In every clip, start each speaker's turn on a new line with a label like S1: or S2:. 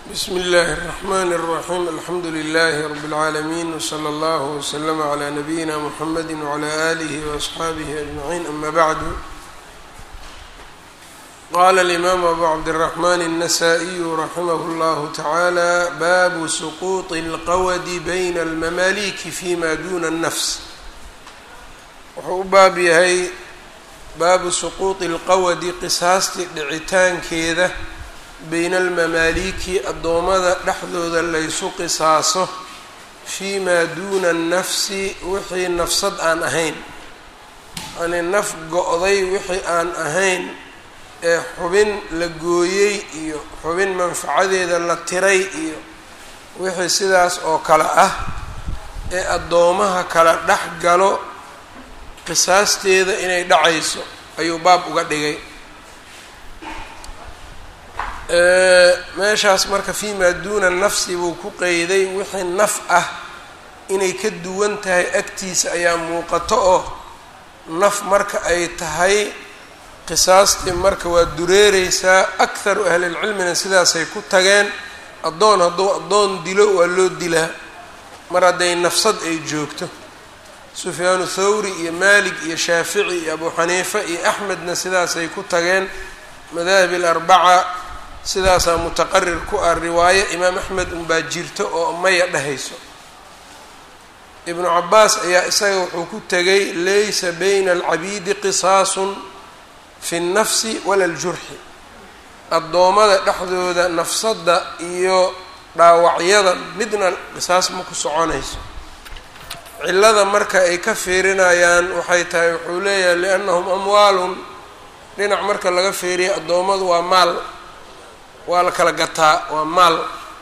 S1: bsmi اllahi الرحmn الرaxيm alxamdu لlh rb العaalمين wslى اllه وslm عlى نabiyina mحamedi وعlى آlih وأصxaabih أجمعين ama bعd qala الإmam abu cabdالرحmn النsائي raximh اllah taعalى bab sqوط الqwd byn الmmaliki fima duna الnfs wuxuu u baab yahay baabu suquuطi اlqawadi qisaastii dhicitaankeeda bayna almamaaliki addoommada dhexdooda laysu qisaaso fii maa duuna annafsi wixii nafsad aan ahayn yacnii naf go-day wixii aan ahayn ee xubin la gooyey iyo xubin manfacadeeda la tiray iyo wixii sidaas oo kale ah ee addoomaha kala dhex galo qisaasteeda inay dhacayso ayuu baab uga dhigay meeshaas marka fii maa duuna nafsi buu ku qeyday wixii naf ah inay ka duwan tahay agtiisa ayaa muuqato oo naf marka ay tahay qisaastii marka waa dureereysaa akharu ahlilcilmina sidaasay ku tageen addoon hadduu addoon dilo waa loo dilaa mar hadday nafsad ay joogto sufyaanu thawri iyo maalik iyo shaafici iyo abu xaniifa iyo axmedna sidaasay ku tageen madaahib alarbaca sidaasaa mutaqarir ku ah riwaaye imaam axmed unbaa jirto oo maya dhehayso ibnu cabaas ayaa isaga wuxuu ku tegay laysa bayna alcabiidi qisaasun fi nnafsi wala ljurxi addoommada dhexdooda nafsadda iyo dhaawacyada midna qisaas ma ku soconayso cillada marka ay ka fiirinayaan waxay tahay wuxuu leeyahay liannahum amwaalun dhinac marka laga fiiriya addoommadu waa maal waa la kala gataa waa maal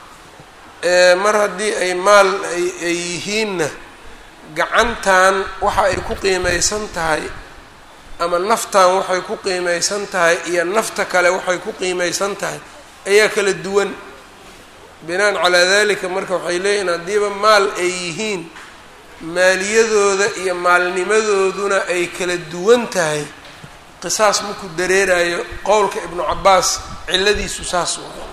S1: mar haddii ay maal ay yihiinna gacantan waxa ay ku qiimeysan tahay ama naftan waxay ku qiimeysan tahay iyo nafta kale waxay ku qiimeysan tahay ayaa kala duwan binaan calaa dalika marka waxay leeyihin haddiiba maal ay yihiin maaliyadooda iyo maalnimadooduna ay kala duwan tahay qisaas maku dareerayo qowlka ibnu cabaas ciladiisu saas waa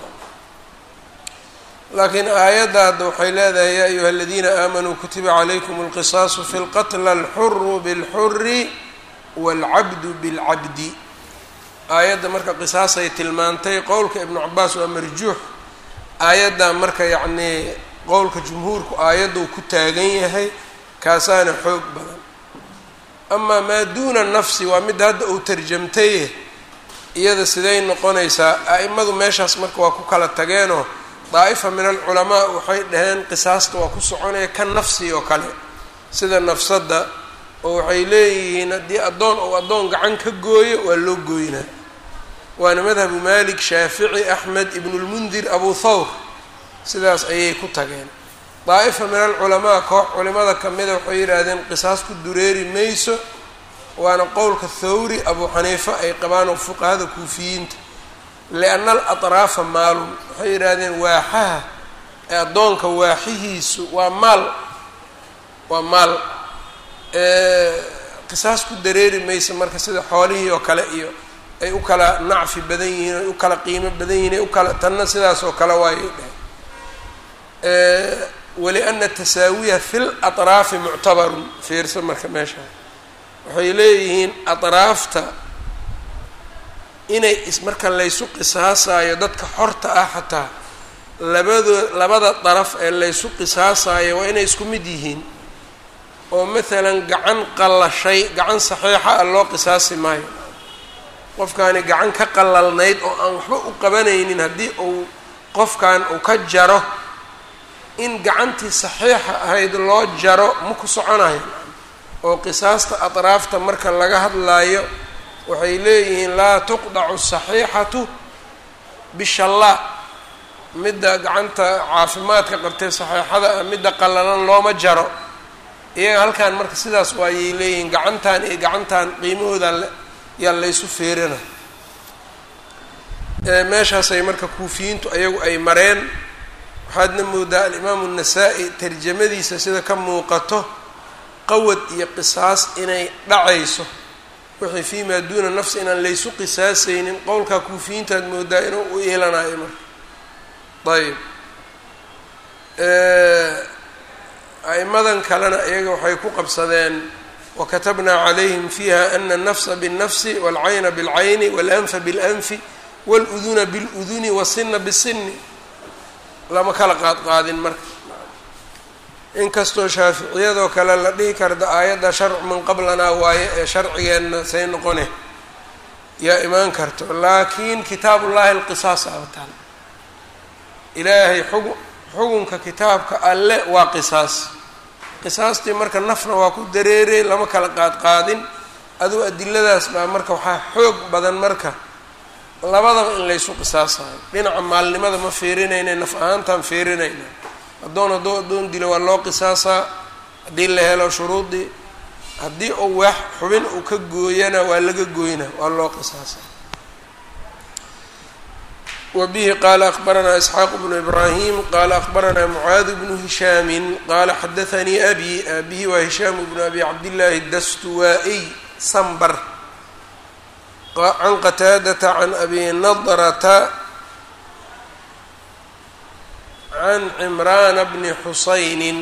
S1: laakiin aayadda hadda waxay leedahay yaa ayuha aladiina aamanuu kutiba calaykum alqisaasu fi lqatla alxuru bilxuri waalcabdu bilcabdi aayadda marka qisaasay tilmaantay qowlka ibnu cabaas waa marjuux aayaddaa marka yacnii qowlka jumhuurku aayaddu ku taagan yahay kaasaana xoog badan amaa maa duuna nafsi waa midda hadda uu tarjamtaye iyada siday noqonaysaa a-imadu meeshaas marka waa ku kala tageenoo daa'ifa min alculamaa waxay dhaheen qisaasta waa ku soconaya ka nafsi oo kale sida nafsadda oo waxay leeyihiin haddii addoon ou addoon gacan ka gooyo waa loo gooynaa waana madhabu malik shaafici axmed ibnulmundir abu thawr sidaas ayay ku tageen daa'ifa min alculamaa koox culimada kamida waxay yidhaahdeen qisaas ku dureeri mayso waana qowlka thawri abu xaniifa ay qabaan oo fuqahada kuufiyiinta lianna alatraafa maalun waxay yidhaahdeen waaxaha ee addoonka waaxihiisu waa maal waa maal qisaas ku dareeri maysa marka sida xoolihii oo kale iyo ay u kala nacfi badan yihiin ay u kala qiimo badan yihiin ay u kala tanna sidaas oo kale waayay dheh waliana tasaawiya fi latraafi muctabarun fiirsa marka meesha waxay leeyihiin atraafta inay ismarka laysu qisaasayo dadka xorta ah xataa labadoo labada daraf ee laysu qisaasayo waa inay isku mid yihiin oo maalan gacan qallashay gacan saxiixa ah loo qisaasi maayo qofkaani gacan ka qalalnayd oo aan waxba u qabanaynin haddii uu qofkan uu ka jaro in gacantii saxiixa ahayd loo jaro ma ku soconayo oo qisaasta atraafta marka laga hadlaayo waxay leeyihiin laa tuqdacu saxiixatu bishallaa midda gacanta caafimaadka qabtee saxiixada ah midda qallalan looma jaro iyaga halkan marka sidaas waayay leeyihiin gacantan iyo gacantan qiimahooda yaa laysu feerina meeshaasay marka kuufiyiintu ayagu ay mareen waxaadna moodaa alimaamu nasaa-i tarjamadiisa sida ka muuqato qawad iyo qisaas inay dhacayso wixii fii maa duuna nafsi inaan laysu qisaasaynin qowlkaa kuufiyiintaad moodaa inuu u iilanayo marka ayb a'imadan kalena iyaga waxay ku qabsadeen wakatabnaa calayhim fiiha ana الnafsa bالnafsi wاlcayna bاlcayni wاlanfa bاlanfi wاluduna bاluduni wasina bsini lama kala qaadqaadin marka inkastoo shaaficiyadoo kale la dhihi karda aayadda sharcu man qablanaa waaye ee sharcigeenna say noqone yaa imaan karto laakiin kitaab ullaahi alqisaas abataan ilaahay xugu xugunka kitaabka alle waa qisaas qisaastii marka nafna waa ku dareeray lama kala qaadqaadin aduu adiladaas baa marka waxaa xoog badan marka labadaba in laysu qisaasayo dhinaca maalnimada ma fiirinayna naf ahaantaan fiirinayna addoon hadduu addoon dilo waa loo qisaasaa haddii la helo shuruudii haddii uu wax xubin uu ka gooyana waa laga gooyna waa loo qisaasaa wa bihi qaala akbaranaa isxaaq bnu ibraahim qaala akbaranaa mucaadi bnu hishaamin qaala xadaanii abi abihi waa hishaamu bnu abi cabdillaahi dastuwaa-iy sambar can qataadata can abi nadrata can cimraana bni xusaynin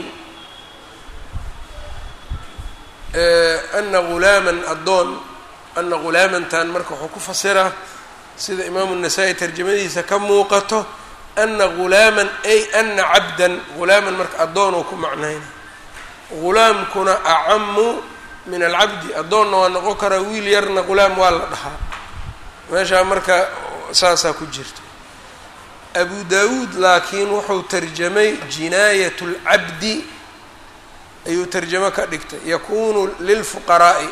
S1: ana ghulaaman addoon ana ghulaamantan marka wuxuu ku fasiraa sida imaamu nasaa-i tarjamadiisa ka muuqato ana ghulaaman ay ana cabdan ghulaaman marka addoon uu ku macnayna ghulaamkuna acamu min alcabdi addoonna waa noqon karaa wiil yarna ghulaam waa la dhahaa meeshaa marka saasaa ku jirta abu dawuud laakiin wuxuu tarjamay jinaayat اlcabdi ayuu tarjamo ka dhigtay yakunu lilfuqaraa'i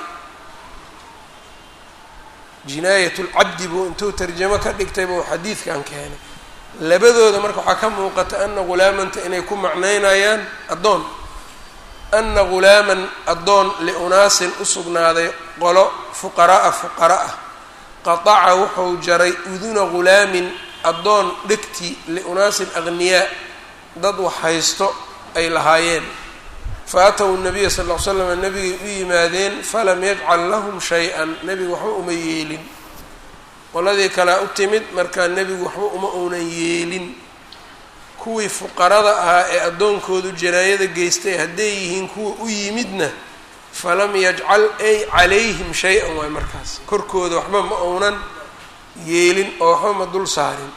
S1: jinaayat اlcabdi buu intuu tarjamo ka dhigtay buu xadiidkan keenay labadooda marka waxaa ka muuqata ana ghulaamanta inay ku macnaynayaan addoon ana ghulaaman addoon liunaasin u sugnaaday qolo fuqara'a fuqara ah qataca wuxuu jaray uduna ghulaamin addoon dhegti liunaasin aghniyaa dad wax haysto ay lahaayeen fa ataw nabiya sal ll ly slam nabigay u yimaadeen falam yajcal lahum shay-an nebigu waxba uma yeelin qoladii kalea u timid markaa nebigu waxba uma uunan yeelin kuwii fuqarada ahaa ee addoonkoodu janaayada geystay hadday yihiin kuwa u yimidna falam yajcal ay calayhim shay-an waay markaas korkooda waxba ma uunan yeelin oo waxba ma dul saarin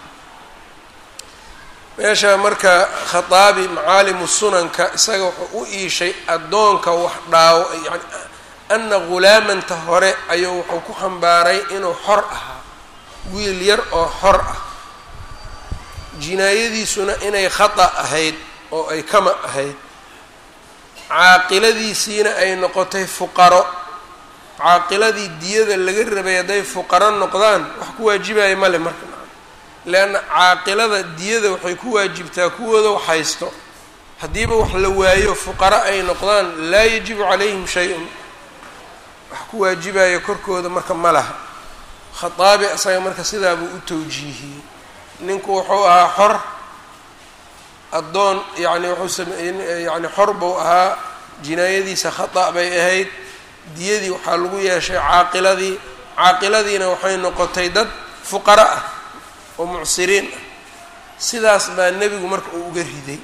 S1: meesha marka khataabi macaalimu sunanka isaga wuxuu u iishay addoonka wax dhaawo yani ana ghulaamanta hore ayuu wuxuu ku xambaaray inuu xor ahaa wiil yar oo xor ah jinaayadiisuna inay khata ahayd oo ay kama ahayd caaqiladiisiina ay noqotay fuqaro caaqiladii diyada laga rabay hadday fuqaro noqdaan wax ku waajibaya male marka leanna caaqilada diyada waxay ku waajibtaa kuwooda wax haysto haddiiba wax la waayo fuqaro ay noqdaan laa yajibu calayhim shay-un wax ku waajibaya korkooda marka ma laha khataabi asaga marka sidaabuu u tawjiihiyey ninku wuxuu ahaa xor addoon yacni wuxuu sameeyey yani xor buu ahaa jinaayadiisa khata' bay ahayd diyadii waxaa lagu yeeshay caaqiladii caaqiladiina waxay noqotay dad fuqaro ah oo mucsiriin ah sidaas baa nebigu marka uu uga riday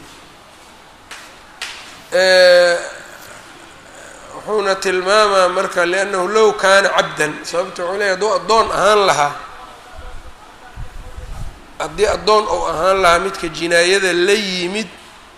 S1: wuxuuna tilmaamaa marka liannahu low kaana cabdan sababta wuxuu leeya hadduu addoon ahaan lahaa haddii addoon ou ahaan lahaa midka jinaayada la yimid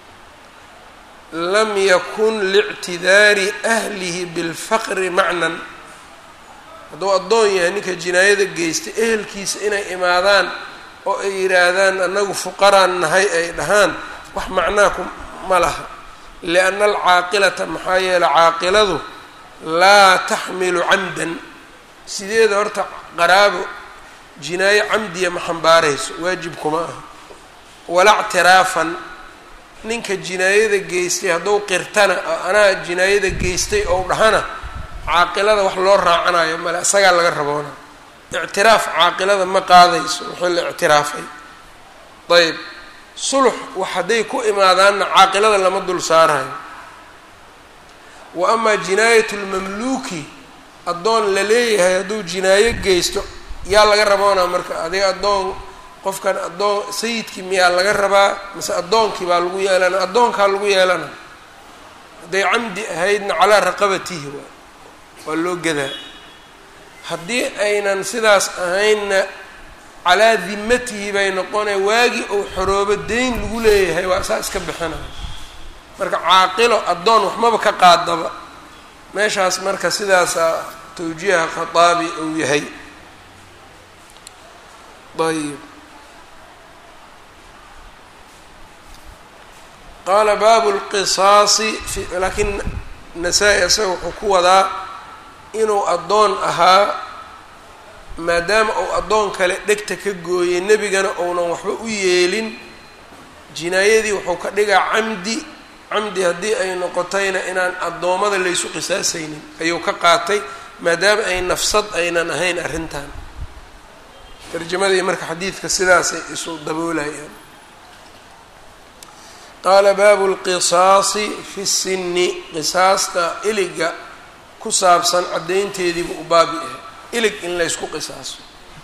S1: lam yakun liictidaari ahlihi bilfaqri macnan hadduu addoon yahay ninka jinaayada geystay ehelkiisa inay imaadaan oo ay yidhaahdaan annagu fuqaraan nahay ay dhahaan wax macnaa ku ma laha lianna alcaaqilata maxaa yeeley caaqiladu laa taxmilu camdan sideeda horta qaraabo jinaayo camdiya ma xambaarayso waajib kuma aha walaa ctiraafan ninka jinaayada geystay hadduu qirtana oo anaa jinaayada geystay ou dhahana caaqilada wax loo raacanayo male isagaa laga raboona ictiraaf caaqilada ma qaadayso wixii la ictiraafay ayb sulux wax hadday ku imaadaanna caaqilada lama dul saarayo wa amaa jinaayat lmamluuki addoon la leeyahay hadduu jinaayo geysto yaa laga raboonaa marka adiga addoon qofkan addoon sayidkii miyaa laga rabaa mise addoonkii baa lagu yeelana addoonkaa lagu yeelana hadday camdi ahaydna calaa raqabatihi waa waa loo gadaa haddii aynan sidaas ahaynna calaa dimatihi bay noqonay waagii uu xoroobo deyn lagu leeyahay waa saa iska bixinaya marka caaqilo addoon waxmaba ka qaadaba meeshaas marka sidaasa tawjiiha khataabi uu yahay ayb qaala baabu lqisaasi laakiin nasaa-i isaga wuxuu ku wadaa inuu addoon ahaa maadaama uu addoon kale dhegta ka gooyey nebigana uunan waxba u yeelin jinaayadii wuxuu ka dhigaa camdi camdi haddii ay noqotayna inaan addoommada laysu qisaasaynin ayuu ka qaatay maadaama ay nafsad aynan ahayn arrintan tarjamadii marka xadiidka sidaasay isu daboolayaan qaala baabu lqisaasi fi sinni qisaasta iliga ku saabsan caddaynteediibu u baabi ahay ilig in laysku qisaaso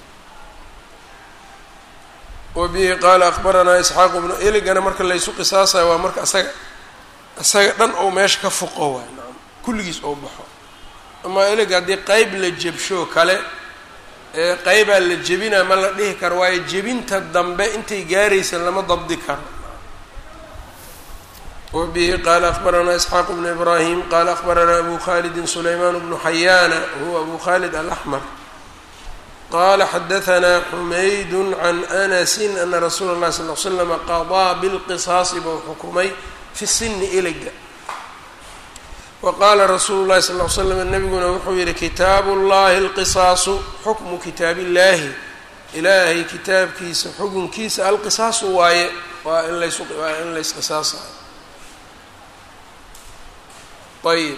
S1: wa bihi qaala akbaranaa isxaaqu bnu iligana marka laysu qisaasayo waa marka asaga isaga dhan ou meesha ka foqo waay naam kulligiis ou baxo amaa ilig haddii qeyb la jebshoo kale ee qeybaa la jebinaa ma la dhihi karo waayo jebinta dambe intay gaaraysa lama dabdi karo wa bihi qaala akbaranaa isxaaq bnu ibraahim qaala akbaranaa abu khalidin sulaymaan bnu xayaana huwa abu khalid alaxmar qala xadahanaa xumaydu can anasi ana rasuula اllahi sal l slama qadaa bilqisaasi buu xukumay fi sini iliga wa qaala rasuulu llahi sal l slam nabiguna wuxuu yihi kitaabu llahi alqisaasu xukmu kitaab illahi ilaahay kitaabkiisa xukunkiisa alqisaasu waaye waa in lays waa in laysqisaasayo ayb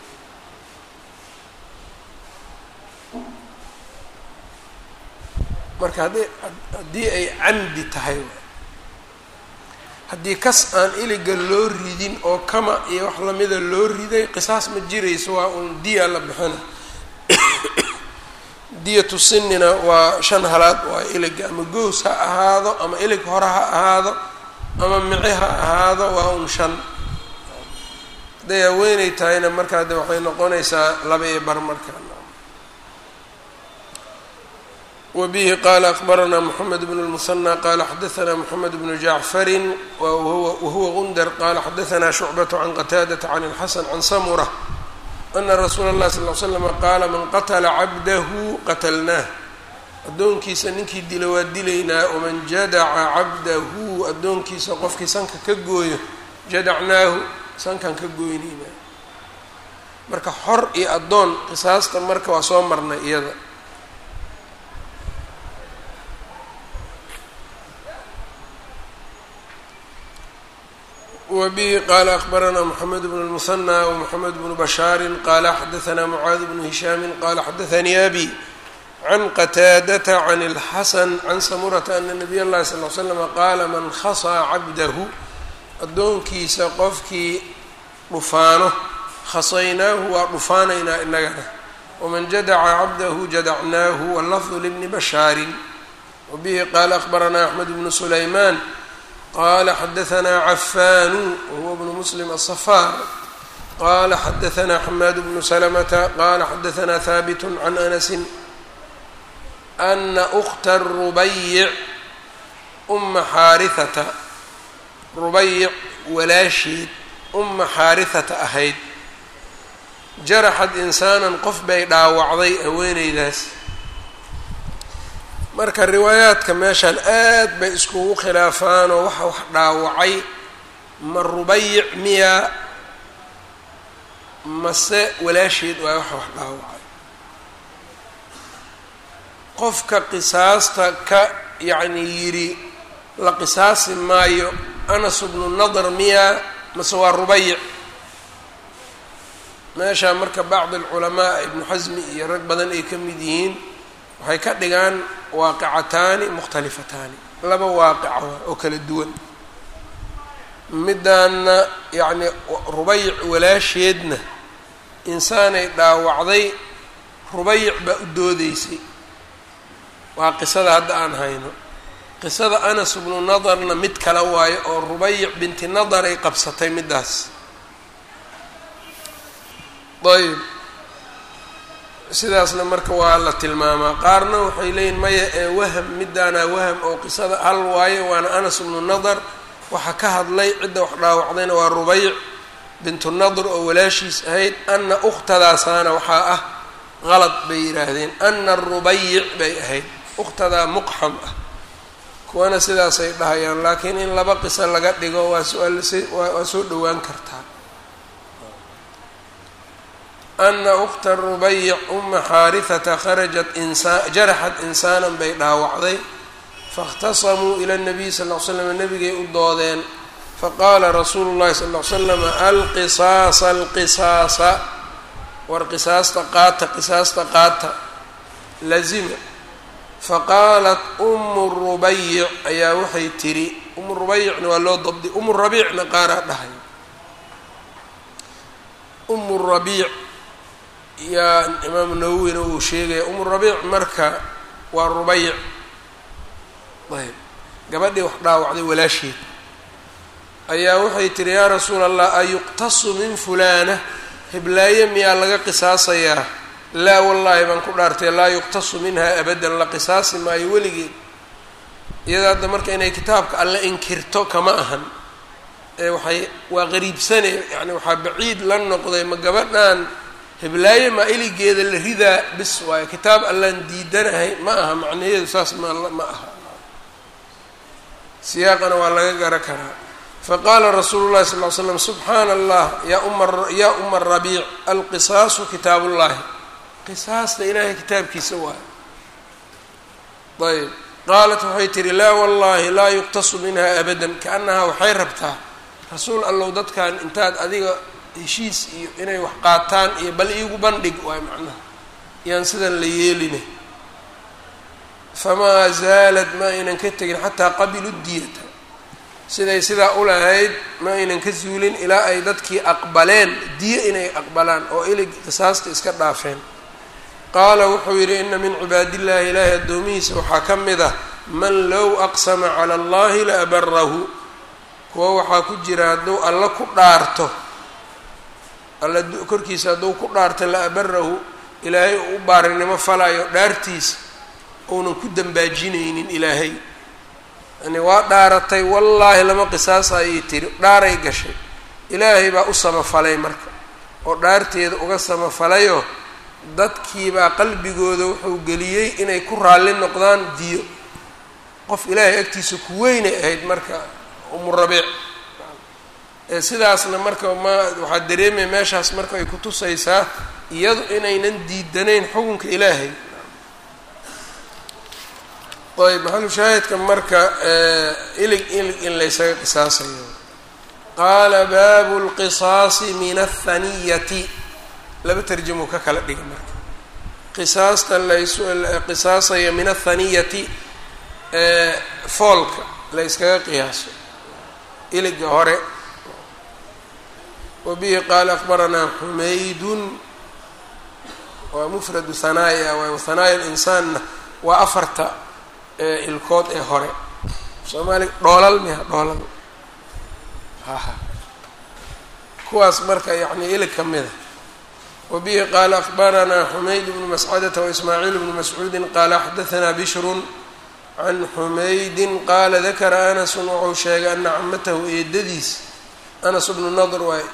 S1: marka haddii haddii ay camdi tahay haddii kas aan iliga loo ridin oo kama iyo wax lamida loo riday qisaas ma jirayso waa uun diya la bixina diyatu sinina waa shan halaad waa iliga ama goos ha ahaado ama ilig hore ha ahaado ama mici ha ahaado waa un shan hadday haweeney tahayna markaa de waxay noqonaysaa laba iyo bar markaa wbihi qala akbaranaa mxamed bn اlmusanى qala xadaanaa mxamed bnu jacfari wahuwa gundar qala xadaanaa shucbaة can qataadaةa can اlxasan can samura ana rasuula اlahi sal l slama qaala man qatla cabdahu qatlnaah addoonkiisa ninkii dila waa dilaynaa waman jadaca cabdahu addoonkiisa qofkii sanka ka gooyo jadacnaahu sankan ka gooynaynaa marka xor iyo addoon qisaasta marka waa soo marnay iyada wbihi qala akbaranaa mxamed bn اlmusanى wmxamed bnu bashaari qala xadaanaa mucaad bnu hishaami qala xadaanii abi can qataadata can اlxasan can samurata ana nabiy اllahi sal l slama qaala man khasaa cabdahu addoonkiisa qofkii dhufaano khasaynaahu waa dhufaanaynaa inagana waman jadaca cabdahu jadacnaahu wallafdu libni bashaarin wabihi qaala akbaranaa axmed bnu sulaymaan qala xadaanaa cafaanu wahuwa bnu muslim aلصafaar qala xadaanaa xamaad bnu salamata qala xadaanaa haabit can anasi ana ukta rubayic uma xaarihata rubayic walaasheed uma xaarihata ahayd jaraxad insaanan qof bay dhaawacday haweeneydaas marka riwaayaadka meeshaan aad bay iskugu khilaafaanoo waxa wax dhaawacay ma rubayic miya mase walaasheed waa waxa wax dhaawacay qofka qisaasta ka yacni yidhi la qisaasi maayo anas bnu nadr miya mase waa rubayic meeshaa marka bacdi alculamaa ibnu xasmi iyo rag badan ay ka mid yihiin waxay ka dhigaan waaqicataani mukhtalifataani laba waaqica oo kala duwan midaana yacni rubayic walaasheedna insaanay dhaawacday rubayic baa u doodeysay waa qisada hadda aan hayno qisada anas bnu nadarna mid kale waayo oo rubayic binti nadar ay qabsatay middaas ayb sidaasna marka waa la tilmaamaa qaarna waxay leeyihin maya ee waham midaanaa waham oo qisada hal waayo waana anas bnu nadar waxaa ka hadlay cidda wax dhaawacdayna waa rubayc bintu nadr oo walaashiis ahayd ana ukhtadaasaana waxaa ah qalad bay yidhaahdeen ana rubayic bay ahayd ukhtadaa muqxam ah kuwana sidaasay dhahayaan laakiin in laba qiso laga dhigo waa swaa soo dhowaan kartaa ana ukta rubayic uma xaarihata kharajat insaa jaraxat insaanan bay dhaawacday faاkhtasamuu ila nabiy sal l slam nabigay u doodeen faqaala rasuulu llahi sal l slam alqisaasa alqisaasa war qisaasta qaata qisaasta qaata lazima faqaalat umu rubayic ayaa waxay tidhi umu rubayicna waa loo dabdi umu rabiicna qaaraa dhahay umu rabiic yaa imaamu nawowina uu sheegaya umu rabiic marka waa rubayic ayb gabadhii wax dhaawacday walaasheed ayaa waxay tihi yaa rasuula allah ayuqtasu min fulaana hiblaaye miyaa laga qisaasayaa laa wallaahi baan ku dhaartay laa yuqtasu minha abadan la qisaasi maayo weligeed iyada hadda marka inay kitaabka alle inkirto kama ahan ee waxay waa qariibsane yani waxaa baciid la noqday ma gabadhan hiblaaye maa iligeeda la ridaa bis waayo kitaab allaan diidanahay ma aha macnaheedu saas ma ma aha siyaaqana waa laga gara karaa faqaala rasuulu llahi sal ly slam subxaana allah yaa uma yaa uma rabiic alqisaasu kitaabullahi qisaasta ilaahay kitaabkiisa waayo ayb qaalat waxay tihi laa wallahi laa yuqtasu minha abadan kaanahaa waxay rabtaa rasuul allow dadkan intaad adiga heshiis iyo inay wax qaataan iyo bal iigu bandhig waay macnaha yaan sidan la yeeline famaa zaalad ma aynan ka tegin xataa qabilu diyata siday sidaa u lahayd ma aynan ka zuulin ilaa ay dadkii aqbaleen diyo inay aqbalaan oo ilig qisaasta iska dhaafeen qaala wuxuu yidhi ina min cibaadillaahi ilaahi addoomihiisa waxaa ka mid ah man low aqsama cala allahi la abarahu kuwa waxaa ku jira hadduu alla ku dhaarto alla korkiisa hadduu ku dhaarto la abarahu ilaahay uu u baarinimo falayo dhaartiisa uunan ku dambaajinaynin ilaahay yani waa dhaaratay wallaahi lama qisaasa ayay tiri dhaaray gashay ilaahay baa u samafalay marka oo dhaarteeda uga samafalayoo dadkiibaa qalbigooda wuxuu geliyey inay ku raalli noqdaan diyo qof ilaahay agtiisa ku weynay ahayd marka umu rabiic ee sidaasna marka ma waxaa dareemaya meeshaas marka ay ku tusaysaa iyadu inaynan diidanayn xukunka ilaahay ayb maxalu shaahidka marka ilig ilig in laysaga qisaasayo qaala baabu lqisaasi min athaniyati laba tarjamo ka kala dhiga marka qisaasta lays qisaasaya min athaniyati foolka la yskaga qiyaaso iliga hore wa bihi qaala akbaranaa xumaydun waa mufradu hanaaya waay hanaaya linsaanna waa afarta ilkood ee hore soomaaliga dhoolal miha dhoolal haha kuwaas marka yacni ilig ka mida wa bihi qaala akbaranaa xumayd bnu mascadata waismaaciil bnu mascuudin qaala xadahanaa bishrun can xumaydin qaala dakara anasun wuxuu sheegay ana camatahu eedadiis anas bnu nadr waay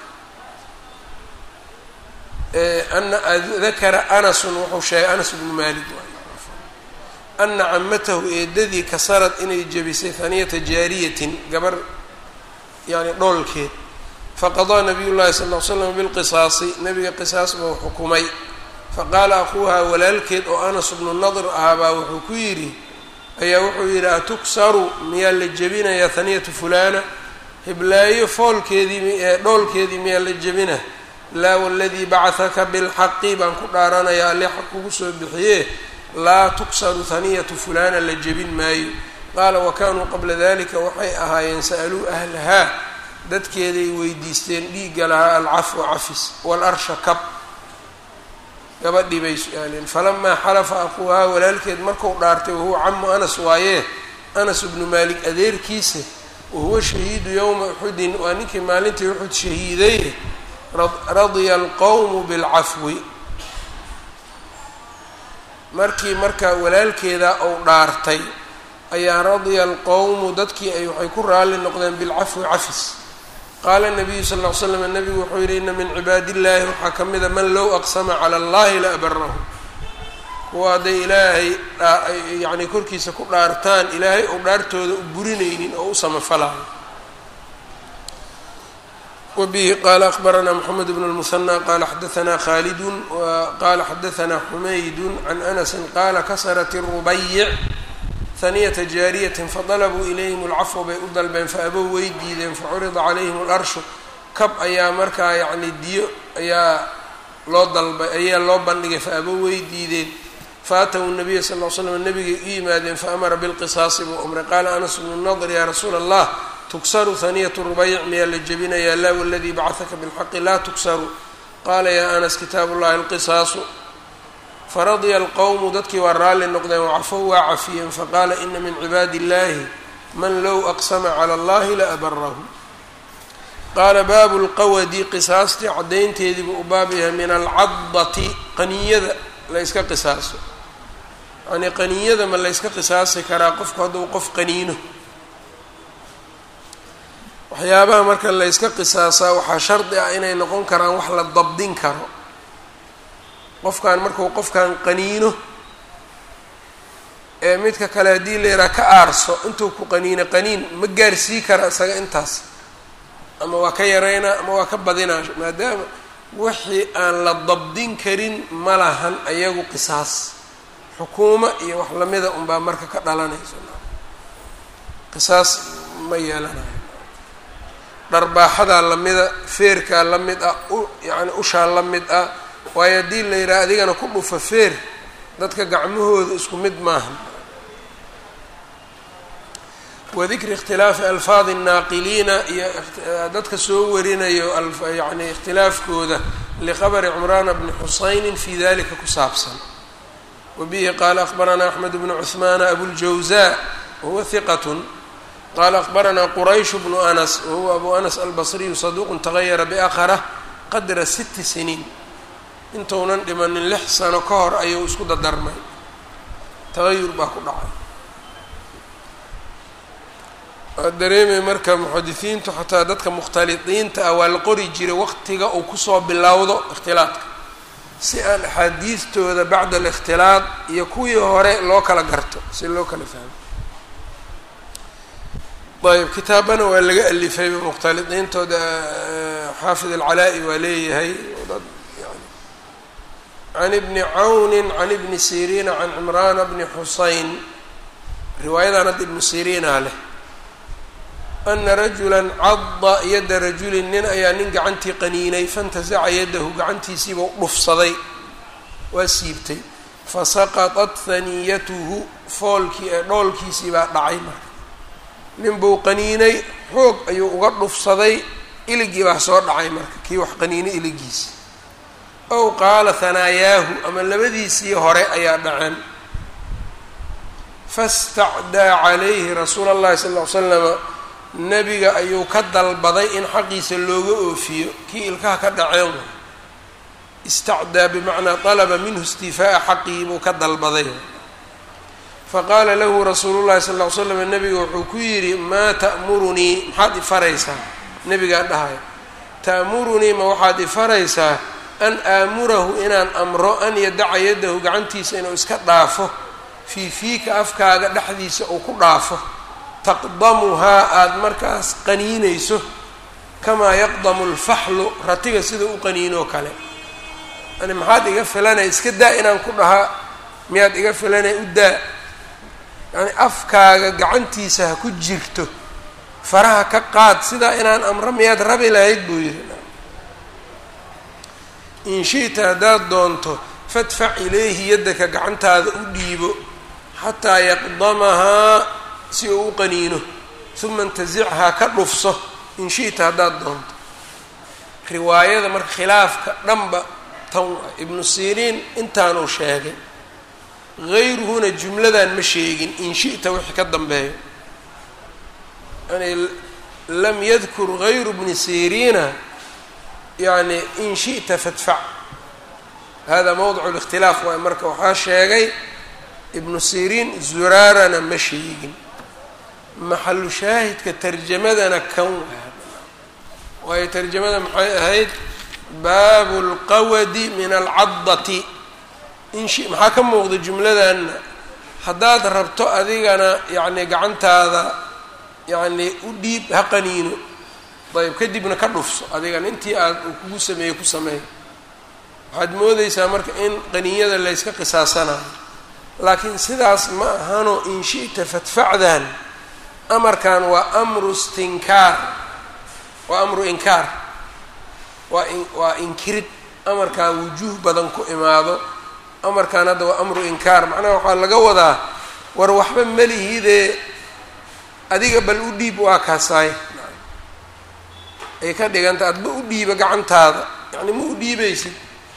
S1: ana dakara anasun wuxuu sheegay anas bnu malik waay ana camatahu eedadii kasarad inay jebisay haniyata jaariyatin gabar yani dhoolkeed faqadaa nabiy llahi sal ll slam bilqisaasi nabiga qisaas buu xukumay faqaala akuuhaa walaalkeed oo anas bnu nadr ahaabaa wuxuu ku yidhi ayaa wuxuu yidhi atuksaru miyaa la jebinayaa haniyatu fulana hiblaayo foolkeedii ee dhoolkeedii miyaa la jebina laa waladii bacahaka bilxaqi baan ku dhaaranayaa alle xaq kugu soo bixiye laa tuksaru haniyatu fulana la jebin maayo qaala wa kaanuu qabla dalika waxay ahaayeen sa'aluu ahlahaa dadkeeday weydiisteen dhiigga lahaa alcafwa cafis waalarsha kab gabadhii bay su-aaleen falamaa xalafa aquuhaa walaalkeed marku dhaartay wahuwa camu anas waayee anas bnu maalik adeerkiisa wahuwa shahiidu yowma uxudin waa ninkii maalintii uxud shahiiday radiya alqowmu bilcafwi markii marka walaalkeeda ou dhaartay ayaa radiya alqowmu dadkii ay waxay ku raalli noqdeen bilcafwi cafis qaala nabiyu sal ll ly slam nabigu wuxuu yihi ina min cibaadi illaahi waxaa ka mida man low aqsama cala allahi la abarahu kuwa hadday ilaahay yani korkiisa ku dhaartaan ilaahay ou dhaartooda u burinaynin oo u samafalayo wbihi qala akbaranaa mxamed bn اlmuhanى qala xadaanaa khalidu qala xadaanaa xumaydu can anasi qala kasarat الrubayic haniyata jaariyatin fadalabuu ilayhim اlcafwa bay u dalbeen faabow way diideen facurida calayhim اlarshu kab ayaa markaa yani diyo ayaa loo dalbay ayaa loo bandhigay faabow way diideen faatawu nabiya sal l slam nabigay u yimaadeen faamara bilqisaasi buu amray qaala anas bnu nadr ya rasuula allah tuksaru haniyat rubayc miyaa la jebinayaa laa waladii bacahaka bilxaqi laa tuksaru qaala yaa anas kitaabu llahi alqisaasu faradiya alqowmu dadkii waa raalli noqdeen wacafow waa cafiyeen faqaala ina min cibaadi illahi man low aqsama cala allahi la abarahu qaala baabu lqawadi qisaastii caddaynteediibuu u baab yahay min alcadati qaniyada layska qisaaso yanii qaniyada ma layska qisaasi karaa qofku hadduu qof qaniino waxyaabaha marka layska qisaasaa waxaa shardi ah inay noqon karaan wax la dabdin karo qofkan markuu qofkan qaniino ee midka kale haddii la yidhaha ka aarso intuu ku qaniino qaniin ma gaarsii kara isaga intaas ama waa ka yareynaa ama waa ka badinaa maadaama wixii aan la dabdin karin ma lahan ayagu qisaas xukuumo iyo wax lamida unbaa marka ka dhalanayso qisaas ma yeelanayo dharbaaxadaa lamida feerkaa la mid ah u yacni ushaa la mid ah waayo haddii la yidhaha adigana ku dhufa feer dadka gacmahooda isku mid maaha wadikri ikhtilaafi alfaadi الnaaqiliina iyo dadka soo warinayo yani ikhtilaafkooda liqabri cumraana bni xusayni fi dalika ku saabsan wabihi qaala akbaranaa axmed bnu cuثmaana abuljawza wahuwa hiqat qala akbaranaa quraysh bnu anas wahuwa abu anas albasriyu saduuqu tagayara biakhara qadra siti siniin intuunan dhimanin lix sano ka hor ayuu isku dadarmay tagayur baa ku dhacay waa dareemay marka muxadisiintu xataa dadka mukhtalidiinta ah waa la qori jiray waqtiga uu kusoo bilowdo ikhtilaadka si aan axaadiistooda bacda alikhtilaad iyo kuwii hore loo kala garto si loo kala fahmo ayb kitaabana waa laga alifayba mukhtalidiintooda xaafid alcalaa-i waa leeyahay dad yani can ibni cawnin can ibni siriina can cimraana bni xuseyn riwaayadan hadda ibnu siriinaa leh ana rajula cadda yadda rajulin nin ayaa nin gacantii qaniinay fantasaca yadahu gacantiisiiba dhufsaday waa siibtay fasaqatat haniyatuhu foolkii ee dhoolkiisii baa dhacay marka nin buu qaniinay xoog ayuu uga dhufsaday iligii baa soo dhacay marka kii wax qaniinay iligiisi ow qaala hanaayaahu ama labadiisii hore ayaa dhaceen fastacdaa calayhi rasuula allahi sal ll ly slama nebiga ayuu ka dalbaday in xaqiisa looga oofiyo kii ilkaha ka dhaceen istacdaa bimacnaa dalaba minhu istifaa'a xaqii buu ka dalbaday faqaala lahu rasuulu llahi sal ll ly slam nebiga wuxuu ku yidhi maa ta'murunii maxaad ifaraysaa nebigaa dhahaya ta'murunii ma waxaad ifaraysaa an aamurahu inaan amro an yadaca yadahu gacantiisa inuu iska dhaafo fii fiika afkaaga dhexdiisa uu ku dhaafo taqdamuhaa aada markaas qaniinayso kamaa yaqdamu alfaxlu ratiga sida u qaniinoo kale yani maxaad iga filanaya iska daa inaan ku dhahaa miyaad iga filanaya u daa yacni afkaaga gacantiisa ha ku jirto faraha ka qaad sidaa inaan amro miyaad rabi lahayd buu yihi in shi'ta haddaad doonto fadfac ilayhi yaddaka gacantaada u dhiibo xataa yaqdamahaa si uu u qaniino uma intazichaa ka dhufso in shi'ta haddaad doonto riwaayada marka khilaafka dhanba tan ibnu siriin intaanuu sheegay hayruhuna jumladan ma sheegin in shi'ta wixii ka dambeeyo yani lam yadkur hayru bni siriina yani in shi'ta fadfac hada mowdicu اlikhtilaaf waay marka waxaa sheegay ibnu siriin zuraarana ma sheegin maxalu shaahidka tarjamadana kan waayo tarjamada maxay ahayd baabu اlqawadi min alcadati inshi maxaa ka muuqda jumladanna haddaad rabto adigana yacni gacantaada yacni u dhiib ha qaniino ayb kadibna ka dhufso adigana intii aad uu kugu sameeyey ku sameey waxaad moodeysaa marka in qaniinyada layska qisaasanayo laakiin sidaas ma ahano in shi'ta fadfacdan amarkan waa amru istinkaar waa amru inkaar waa in waa inkirid amarkan wujuuh badan ku imaado amarkan hadda waa amru inkaar macnaha waxaa laga wadaa war waxba melihidee adiga bal u dhiib waa kaasaay ay ka dhiganta adba u dhiiba gacantaada yacni ma u dhiibaysid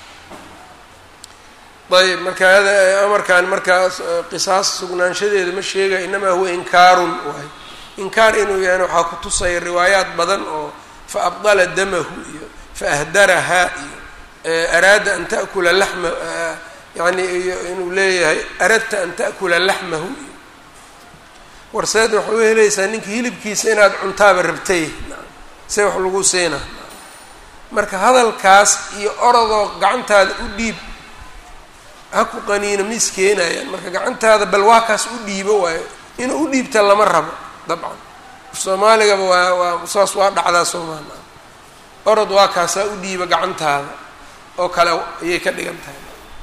S1: ayb marka hada amarkan markaas qisaas sugnaanshadeeda ma sheegaya inamaa huwa inkaarun waay inkaar inuu yahayna waxaa ku tusaya riwaayaat badan oo fa abdala damahu iyo fa ahdarahaa iyo araada an ta'kula laxma yani inuu leeyahay aradta an ta'kula laxmahu iyo warseed waxay u helaysaa ninka hilibkiisa inaad cuntaaba rabtay see wax lagu siina marka hadalkaas iyo orodoo gacantaada u dhiib ha ku qaniino ma iskeenayaan marka gacantaada bal waa kaas u dhiibo waayo inuu u dhiibta lama rabo dabcan soomaaligaba waa waa saas waa dhacdaa soomaala orod waa kaasaa u dhiiba gacantaada oo kale ayay ka dhigan tahay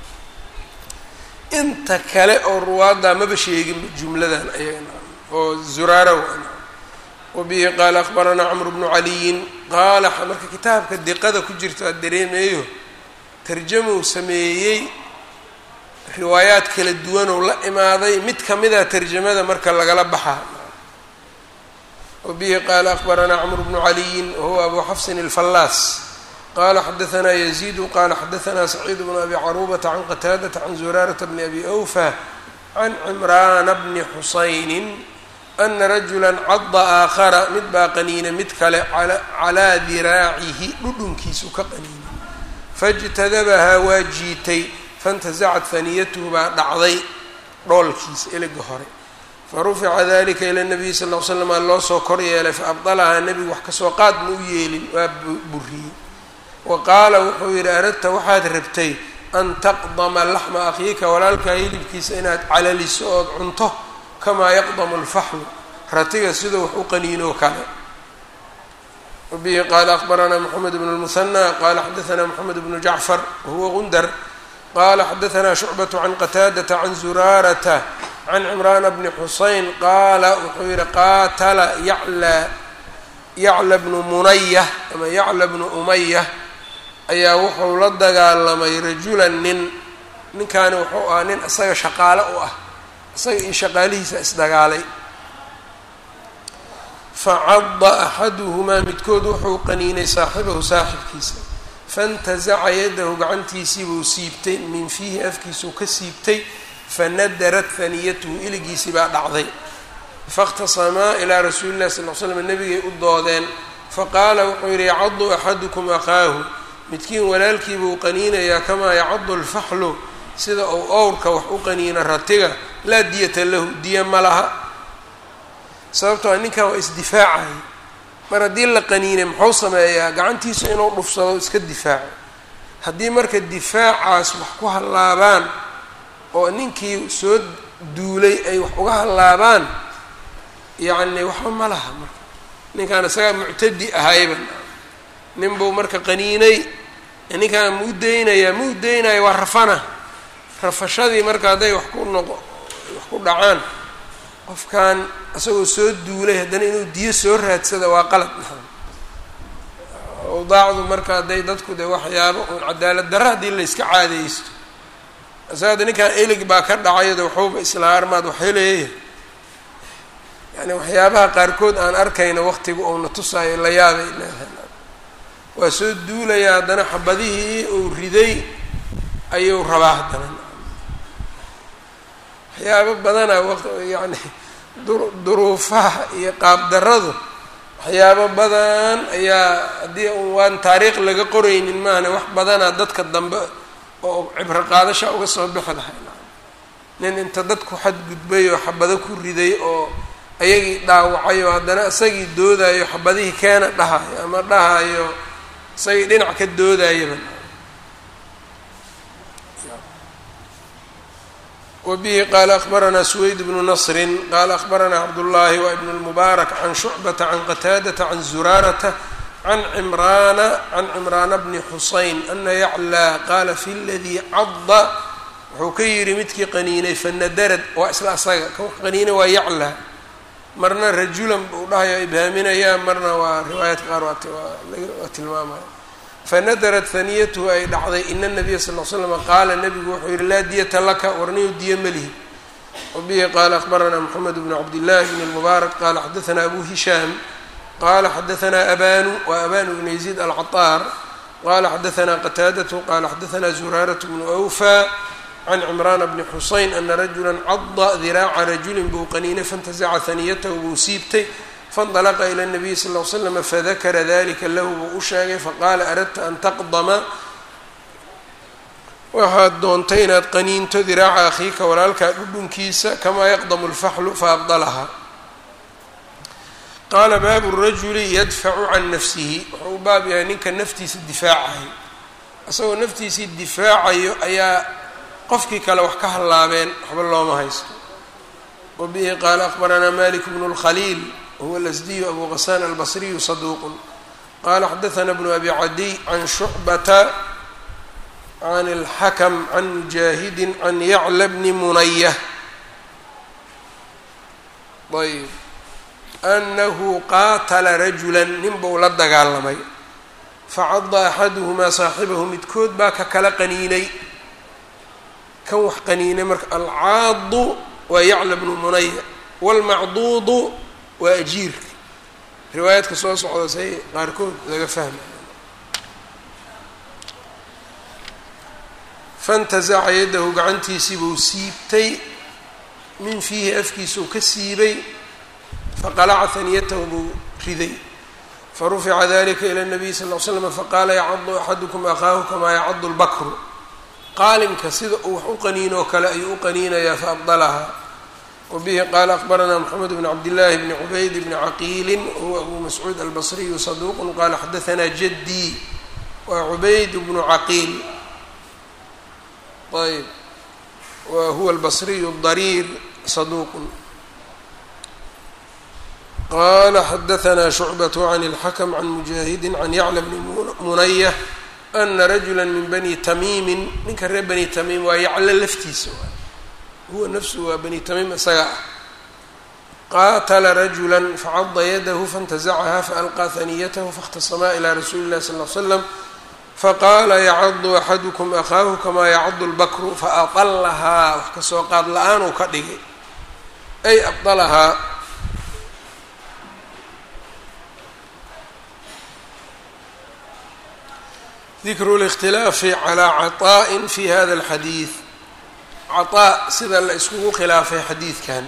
S1: inta kale oo ruwaaddaa maba sheegin jumladan ayaga oo zuraara wabihi qaala akbaranaa camru bnu caliyin qaala marka kitaabka diqada ku jirta aad dareemayo tarjamuu sameeyey riwaayaad kala duwanoo la imaaday mid kamida tarjamada marka lagala baxaa wabihi qaala akbaranaa camru bnu caliyin wahuwa abu xafsin alfallaas qala xadaanaa yaziidu qala xadaanaa saciid bnu abi caruubata can qataadata can zuraarata bni abi awfa can cimraana bni xusaynin ana rajula cada aakhara mid baa qaniina mid kale calaa diraacihi dhudhunkiisu ka qaniina faاjtadabahaa waa jiitay faاntasacat haniyatuhu baa dhacday dhoolkiisa eliga hore farufica dalika ila nabiyi sal l slam aa loo soo kor yeelay faabdalahaa nebigu wax kasoo qaad ma u yeelin waa buriyey wa qaala wuxuu yidhi aradta waxaad rabtay an taqdama laxma akhiika walaalkaa hilibkiisa inaad calaliso ood cunto kamaa yaqdamu alfaxlu ratiga siduu wax u qaniinoo kale wabihi qaala akbaranaa moxamed bnu lmuhanى qala xadaanaa moxamed bnu jacfar wahuwa gundar qala xadaanaa shucbaة can qataadata can zuraarata can cimraana bni xuseyn qaala wuxuu yihi qaatala yacla yacla bnu munaya ama yacla bnu umaya ayaa wuxuu la dagaalamay rajulan nin ninkaani wuxuu ahaa nin isaga shaqaale u ah isaga iyo shaqaalihiisa isdagaalay facada axaduhumaa midkood wuxuu qaniinay saaxibahu saaxibkiisa faintasaca yadahu gacantiisiibuu siibtay min fiihi afkiisuu ka siibtay fanadarat haniyatuhu iligiisii baa dhacday faاkhtasamaa ilaa rasuuli llahi sal l slam nabigay u doodeen faqaala wuxuu yidhi yacadu axadukum akhaahu midkiin walaalkiibuu qaniinayaa kamaa yacadu alfaxlu sida uu owrka wax u qaniina ratiga laa diyata lahu diya ma laha sababtoo ninkan waa isdifaacay mar haddii la qaniinay muxuu sameeyaa gacantiisa inuu dhufsado iska difaaco haddii marka difaacaas wax ku hallaabaan oo ninkii soo duulay ay wax uga hallaabaan yacni waxba ma laha marka ninkaan isagaa muctadi ahayba nin buu marka qaniinay ninkaan ma u deynayaa ma u deynaya waa rafana rafashadii marka hadday wax ku noqo wax ku dhacaan qofkan isagoo soo duulay haddana inuu diyo soo raadsada waa qalad awdaacdu marka hadday dadku de waxyaabo uun cadaalad darra haddii la yska caadaysto isaada ninkan elig baa ka dhacaydo waxuuba isla armaad waxheleeya yani waxyaabaha qaarkood aan arkayno waqtiga uuna tusaayo la yaabay leedahay waa soo duulayaa haddana xabadihii uu riday ayuu rabaa haddana waxyaabo badanaa waq yacni duruufaha iyo qaabdaradu waxyaabo badan ayaa haddii waan taariikh laga qoraynin maahane wax badanaa dadka dambe oo cibro qaadasha uga soo bixi lahay nin inta dadku xadgudbay oo xabado ku riday oo ayagii dhaawacay oo haddana isagii doodayo xabadihii keena dhahayo ama dhahayo isagii dhinac ka doodayaba wbihi qaala akbaranaa suweyd bnu nasri qaala akbaranaa cabdullaahi wa ibn lmubaarak can shucbata can qataadata can zuraarata can cimraana can cimraana bni xusayn ana yaclaa qaala fi ladii cadda wuxuu ka yidhi midkii qaniinay fanadarad waa isla asaga kan wax qaniinay waa yaclaa marna rajulan buu dhahaya ibhaaminayaa marna waa riwaayaadka qaar waa tilmaamaya fanadarat haniyatuhu ay dhacday ina nabiya sal l slama qaala nabigu wuxuu yihi laa diyata laka warniyo diya melihi wabihi qaala akbaranaa moxamed bnu cabdillahi bn lmubaarak qaala xadaanaa abu hishaam qala xadaanaa abanu wa abanu bn yaziid alcaطaar qala xadaanaa qataadatu qala xadaanaa zuraarat bnu awfa can cimraana bni xusayn ana rajula cada diraaca rajulin buu qaniinay faintasaca haniyatahu buu siibtay faاnطلqa ilى الnabiy sal ll slm fadakara dalika lahu buu u sheegay faqaala aradta an taqdama waxaad doontay inaad qaniinto diraaca akhiika walaalkaa dhudhunkiisa kamaa yaqdamu اlfaxlu faabdalaha qaala baabu الrajuli yadfacu can nafsihi wuxuu u baab yahay ninka naftiisa difaacayo isagoo naftiisii difaacayo ayaa qofkii kale wax ka hallaabeen waxba looma haysto wabihi qaala akbaranaa malik bnu اlkhaliil whuwa lasdiyu abu qasaan albasriyu saduuqun qala xadaana bnu abi cadiy can shucbata can اlxakm can mujaahidi can yacla bni munaya ayb anahu qaatala rajula nin buu la dagaalamay facada axaduhumaa saaxibahu midkood baa ka kala qaniinay kan wax qaniinay marka alcaadu waa yacla bnu munaya wاlmacduudu waa ajiirka riwaayaadka soo socda say qaarkood laga fahmay fantasaca yaddahu gacantiisii buu siibtay min fiihi afkiisuu ka siibay faqalaca haniyatahu buu riday farufica dalika ila nabiy sal l slam faqaala yacadu axadukum akhaahu kamaa yacadu lbakru qaalimka sida uu wax u qaniinoo kale ayuu u qaniinayaa faabdalaha wbihi qaala akbaranaa mxamed bn cabdillaahi bni cubayd bni caqiili huwa abu mascuud albasriyu saduuqun qaala xadaanaa jadii waa cubayd bnu caqiil ayb wa huwa albasriyu dariir saduuqun qala xadaanaa shucbat can اlxakm can mujaahidi can yacla bni munaya ana rajula min bani tamiimin ninka reer bani tamiim waa yaclo laftiisa huwa nafsu waa bani tamiim isaga ah qaatala rajula facada yadahu faاntazacaha faalqaa haniyatahu faاkhtasamaa ilى rasuuli اllahi sal l slam faqaala yacadu axadukum akhaahu kamaa yacadu lbakru faadalahaa wax kasoo qaad la-aan uu ka dhigay ay abdalahaa dikru اlاkhtilaafi calى caطaءi fi hada اlxadiid caطaa sida la iskugu khilaafay xadiidkan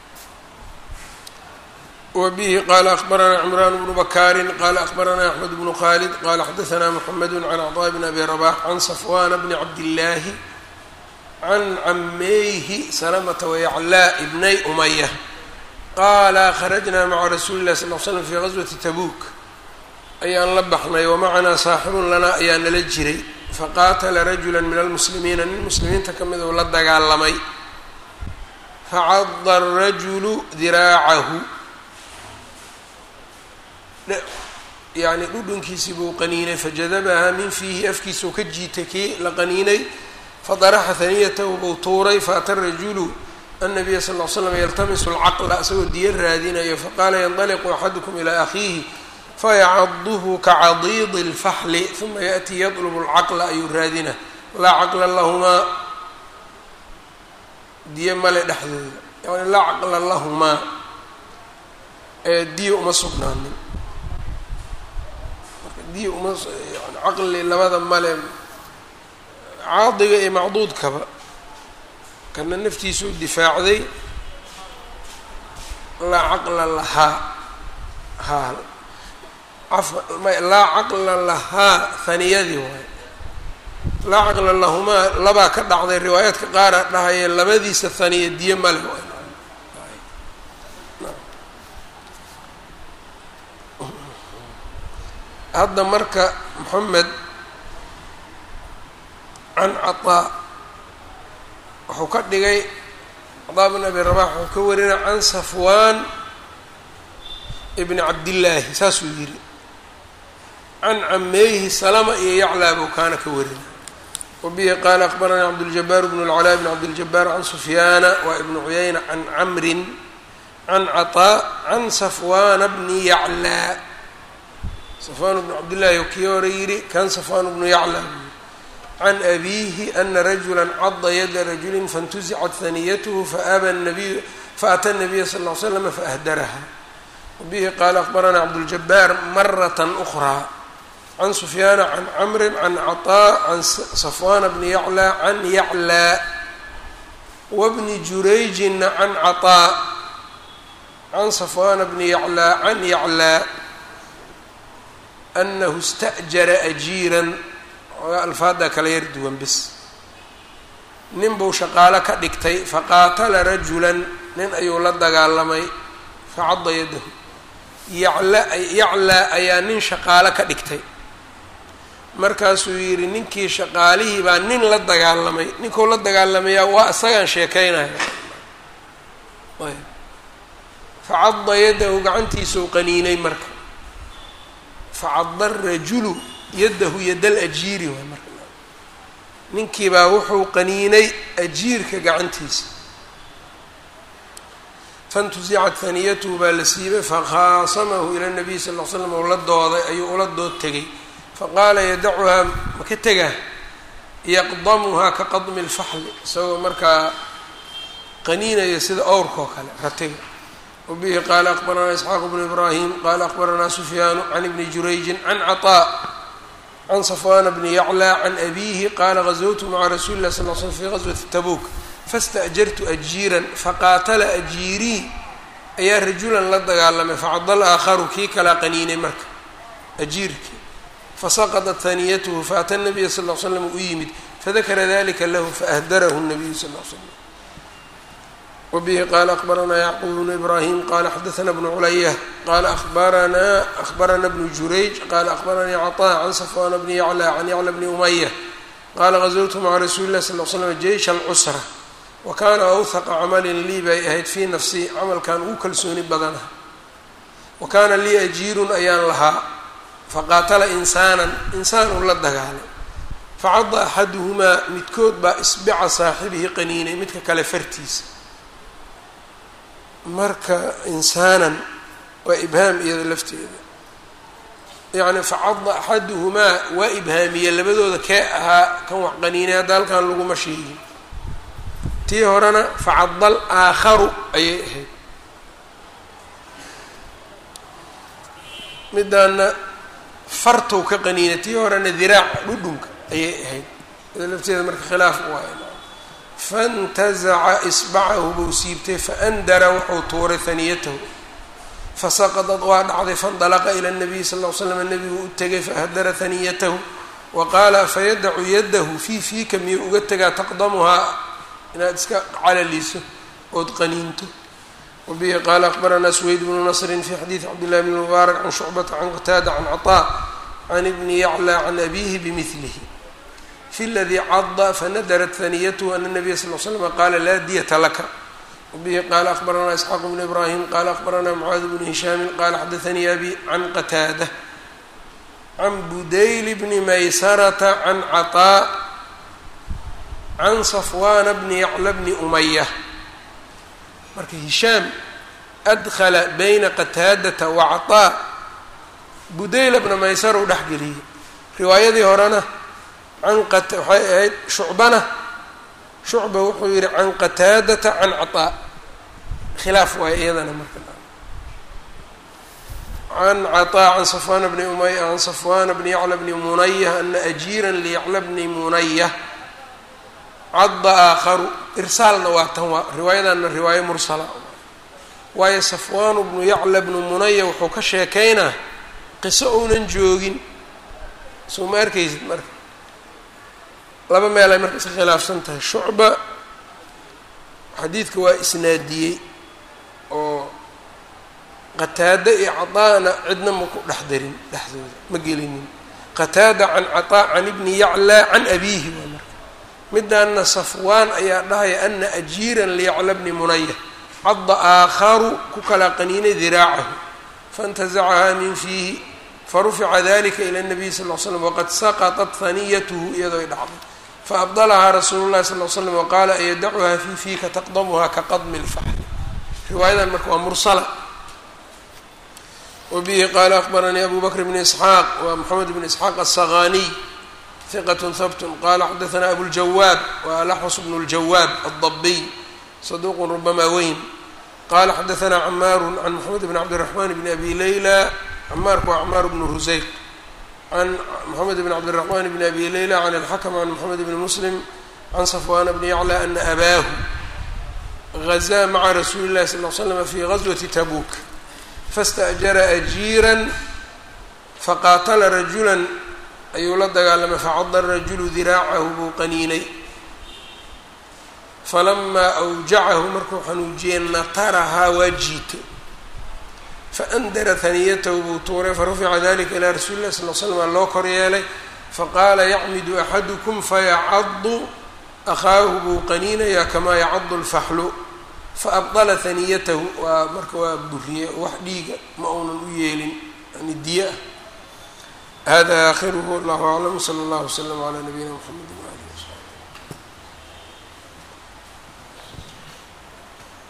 S1: wa bihi qaala akbaranaa cimraan bnu bakaarin qaala akbaranaa axmed bnu khaalid qaala xadaanaa mxamedu can caطaa bn abi rabax can safwana bni cabdillaahi can cameyhi salamata wayaclaa ibnay umaya qaala kharajnaa maca rasuuli illahi sal l slam fii gaswati tabuuk ayaan la baxnay wamacanaa saaxibun lanaa ayaa nala jiray faqaatala rajula min almuslimiina nin muslimiinta ka mid uu la dagaalamay facada arajulu diraacahu yacni dhudhunkiisii buu qaniinay fajadabahaa min fiihi afkiisuu ka jiitay kii la qaniinay fadaraxa haniyatahu buu tuuray faata rajulu annabiya sal l slam yaltamisu alcaqla isagoo diya raadinayo faqaala yandaliqu axadukum ilaa akhiihi fayacaduhu kacadiidi اlfaxli uma yaأtii yadlubu اlcaqla ayuu raadina laa caqla lahumaa diyo male dhexdooda yani laa caqla lahumaa ee diyo uma sugnaanin marka diyo uma yani caqli labada male caadiga iyo macduudkaba kana naftiisuu difaacday laa caqla lahaa haa laa caqla lahaa haniyadii waay laa caqla lahumaa labaa ka dhacday riwaayaadka qaara dhahaya labadiisa haniya diye male waay hadda marka moxamed can cataa wuxuu ka dhigay cataa bn abi rabax wuxuu ka warina can safwaan ibni cabdillaahi saasuu yidhi can cameeyhi salama iyo yaclaa buu kaana ka warina wabihi qaala akbaranii cabduljabaar bn اlcalaa bn cabdiljabaar can sufyaana waa ibnu cuyayna can camrin can cataa can safwaana bni yaclaa safwaan bnu cabdillaahi kii hore yidhi kan safwaan bnu yaclaa buu yidhi can abiihi ana rajula cada yada rajulin faاntuzicat haniyathu faaba nabiy faata nabiya sal ll ly slam faahdaraha wabihi qaala akbaranaa cabduljabaar marat أkraa can sufyaana can camri can caطaa can safwaana bni yaclaa can yaclaa wabni jurayjina can caطaa can safwaana bni yaclaa can yaclaa anahu ista'jara ajiiran oga alfaaddaa kala yar duwan bis nin buu shaqaalo ka dhigtay faqaatala rajulan nin ayuu la dagaalamay facadda yadahu yacla yaclaa ayaa nin shaqaalo ka dhigtay markaasuu yidhi ninkii shaqaalihii baa nin la dagaalamay ninkuu la dagaalamayaa waa isagaan sheekaynaya facadda yadahu gacantiisuu qaniinay marka facadda rajulu yadahu yadal ajiiri waay marka ninkiibaa wuxuu qaniinay ajiirka gacantiisa fantusicat haniyatuhu baa la siibay fakhaasamahu ila nabiy sal l slam ou la dooday ayuu ula dood tegay faqaala yadacuhaa maka tegaa yaqdamuhaa ka qadmi lfaxli isagoo markaa qaniinaya sida owrka oo kale ratiga wabihi qaala akbaranaa isxaaq bnu ibraahim qaala akbaranaa sufyaanu can ibni jurayjin can caطaa can safwaana bni yaclaa can abiihi qaala gazowtu maca rasuuli lah sal l slm fi gaswati tabuuk faاsta'jartu ajiiran faqaatala ajiirii ayaa rajulan la dagaalamay facada alaakharu kii kalaa qaniinay marka ajiirkii fasaqadat haniyatuhu faata nabiya sal l slam u yimid fadakara dalika lahu faahdarahu nabiyu sal l slam wbihi qaala akbaranaa yacquub bnu ibraahim qaala xadaana bnu culaya qaala abaranaa ahbarana bnu jurayj qaala akbaranii caطaa can safwaana bni yaclaa can yacla bni umaya qaala gazowtu maca rasuuli lah sal l slam jeysha alcusra wa kaana awhaqa camalin lii bay ahayd fii nafsii camalkan ugu kalsooni badana wa kaana lii ajiirun ayaan lahaa faqaatala insaanan insaanuu la dagaalay facada axaduhumaa midkood baa isbica saaxibihi qaniinay midka kale fartiisa marka insaanan waa ibhaam iyada lafteeda yacni facada axaduhumaa waa ibhaamiye labadooda kee ahaa kan wax qaniinay hadda halkan laguma sheegin tii horena facadal aakharu ayay ahayd midaana fartow ka qaniinay tii horena diraaca dhudhunka ayay ahayd iyada lafteeda marka khilaaf waay faاntazaca isbacahu buu siibtay faandara wuxuu tuuray haniyatahu fasaqadad waa dhacday faاndalaqa ila الnabiy sal ll l slam nebigu u tegay faahdara haniyatahu wa qaala fayadacu yadahu fii fiika miyuu uga tegaa taqdamuhaa inaad iska calaliso ood qaniinto wabihi qaala akbaranaa sweyd bnu nasrin fi xadiidi cabdillahi bn mubaarak can shucbata can qataada can caطaa can ibni yaclى can abihi bimilihi fi ladii cada fanadarat haniyatuhu ana nabiya sal l slm qaala laa diyata laka wabihi qaala akbaranaa isxaaq bnu ibraahim qaala akbaranaa mucaad bnu hishaamin qaala xadaanii abi can qataada can budayl bni maysarata can caطaa can safwaana bni yacla bni umaya marka hishaam adkhala bayna qataadata wa caطaa budayla bna maysara u dhexgeliyey riwaayadii horena can qat waxay ahayd shucbana shucba wuxuu yihi can qataadata can caطaa khilaaf waay iyadana marka can caطaa can safwaana bni umaya can safwaana bni yacla bni munaya ana ajiira liyacla bni munaya cadda aakharu irsaalna waa tan waa riwaayadanna riwaayo mursala waayo safwaanu bnu yacla bnu munaya wuxuu ka sheekaynaa qiso ounan joogin soo ma arkaysid marka laba meel ay marka iska khilaafsan tahay shucba xadiidka waa isnaadiyey oo qataada iyo cataana cidna ma ku dhex darin dhexdooda ma gelinin qataada can cataa can ibni yaclaa can abiihi waa marka midaana safwaan ayaa dhahaya ana ajiiran liyacla bni munaya cadda aakharu ku kala qaniinay diraacahu faintazacahaa min fiihi farufica dalika ila nabiy sal l slam waqad saqaطat haniyatuhu iyadoo ay dhacday faabdalahaa rasuulu llahi sal l slam waqaala ayadacuhaa fii fiika taqdamuhaa ka qadmi lfaxli riwaayadan marka waa mursala wabihi qaala akbaranii abu bakr bn isxaaq wa moxamed bn isxaaq asaqaniy hiqat habt qala xadaanaa abuljawaab wa alaxwas bnu ljawaab aldabiy saduuq rubama weyn qala xadaanaa camaaru can moxamed bn cabdiraxman bn abi leyla camaarku waa camaar bnu ruseyq can moxamed bn cabdiraxman bn abi leyla can alxakm can moxamed bni muslim can safwana bni yacla ana abaahu gazaa maca rasuuli llahi sal l slam fi gazwati tabuk faاstأjara ajiiran faqaatala rajulan ayuu la dagaalamay facada rajulu diraacahu buu qaniinay falamaa awjacahu markuu xanuujiyey natarahaa waa jiito faandara haniyatahu buu tuuray farufica dalika ilaa rasuuli lah sal l slam loo kor yeelay faqaala yacmidu axadukum fayacadu akhaahu buu qaniinayaa kamaa yacadu lfaxlu faabdala haniyatahu waa marka waa buriye wax dhiiga ma uunan u yeelin yani diya ah hada aakhiruhu wallahu aclam sala allahu wslam calaa nabiyina mxamedi waali wsl